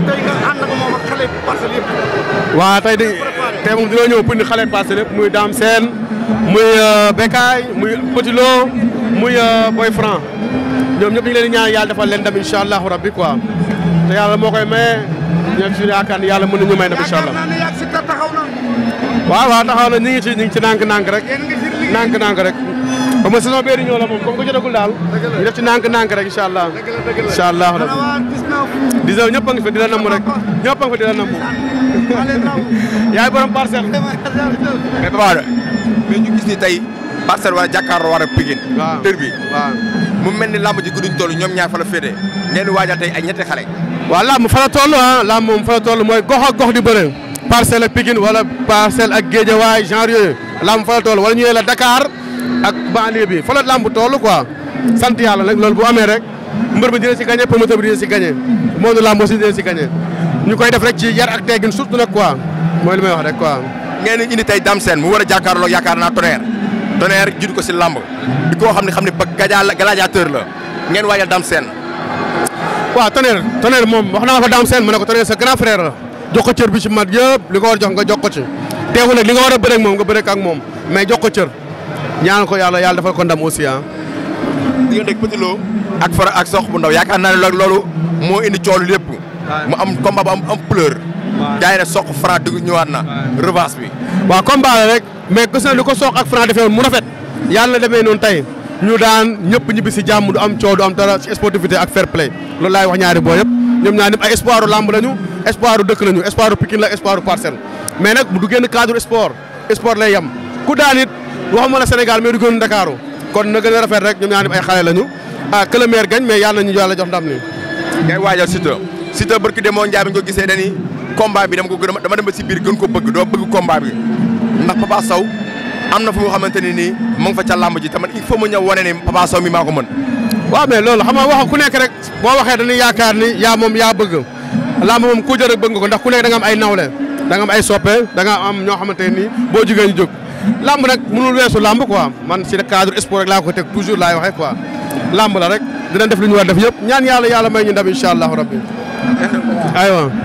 tey nga ànd ak moom ak xale parcelles yëpp. waaw tey di tey moom dina ñëw pour ni xale passé lépp muy Dame Sène muy Bekay muy Petit Lo muy Boy Franc ñoom ñëpp ñu ngi leen di ñaan yàlla defal leen ndam incha allahu rabbi quoi te yàlla moo koy maye ñoom si yaakaar ni yàlla mën nañu may ndam incha allah. yaakaar naa ne yàgg si taxaw na. waaw waaw taxaw na ñu ngi ci ñu ngi ci nànk-nànk rek yéen ngi si liggéey. nànk-nànk rek ba ma saison bee di ñëw la moom comme que jotagul daal ñu def ci nànk-nànk rek incha allah dëgg la dëgg la. incha allah Ana rabbi waa 19. disons ñëpp a ngi fi di la namm rek ñëpp a ngi fi di la namm maa leen raw. yaay borom parcelle mais Papa mais ñu gis ni tey parcelle wala jàkkaarloo war a Pikine. waaw dër bi waaw mu mel ni lamb ji gudduñ toll ñoom ñaar fa la féetee ngeen di waajal tey ay ñetti xale. waaw làmb fa la toll ah làmb moom fa la toll mooy gox ak gox di bëre parcelle ak Pikine wala parcelle ak Guédiawaye genre yooyu làmb fa la toll wala ñu la Dakar ak banlieue bi fa la làmb toll quoi sant yàlla nag loolu bu amee rek mbër bi dina si gagné promoteur bi dina si gagné monde làmb aussi dina si gagné ñu koy def rek ci yar ak teggin surtout nag quoi mooy li may wax rek quoi. ngeen di indi tey Dame Sène mu war a jàkkaarloo yaakaar naa tonnerre tonnerre jiitu ko si lamb di koo xam ne xam ne ba gaja gladiateur la ngeen waajal Dame Sène. waaw tonnerre tonnerre moom wax naa fa Dame Sène ma ne ko tonnerre sa grand frère la jox ko cër bi ci mat yëpp li ko war a jox nga jox ko ci teewul nag li nga war a bëre ak moom nga bëre ak moom mais jox ko cër ñaan ko yàlla yàlla defal ko ndam aussi ah. diggante ak Petit Lo ak Fara ak Sox bu ndaw yaakaar naa ne loolu loolu moo indi coolu lépp. mu am combat bu am am pleur. jaay ne Sox Fara dugg ñëwaat na. revanche bi. waaw combat la rek mais gis na li ko soog ak Franc defee woon mu rafet yàlla na demee noonu tey ñu daan ñëpp ñibbi si jàmm du am coow du am dara ci sportivité ak fair play loolu laay wax ñaari boo yëpp ñoom ñaar ñëpp ay espoiru lamb lañu espoiru dëkk lañu espoiru Pikine la espoiru parcelle mais nag du génn cadre sport sport lay yem ku daan it waxuma la Sénégal mais du génn Ndakaaru kon na gën a rafet rek ñoom ñaar ñëpp ay xale lañu ah que le maire gagne mais yàlla nañu yàlla jox ndam ni ngay waajal Siteu Siteu barki demoo Ndiaye bi ñu ko gisee dani combat bi dama ko gën a dama dem ba si biir gën ko bëgg doo bëgg combat bi ndax Papa Sow am na fu nga xamante ne nii mu ngi fa ca làmb ji tamit il faut ma ñëw wane ni Papa Sow mi maa ko mën. waaw mais loolu xam nga wax ku nekk rek boo waxee dañuy yaakaar ni yaa moom yaa bëgg lamb moom ku jël rek bëgg nga ko ndax ku nekk da nga am ay nawle da nga am ay soppe da nga am ñoo xamante ne nii boo jugee ñu jóg lamb nag mënul weesu lamb quoi man si cadre sport rek laa ko teg toujours laay waxee quoi lamb la rek dinañ def li ñu war def yëpp ñaan yàlla yàlla may ñu ndam incha allahu rabbi aywa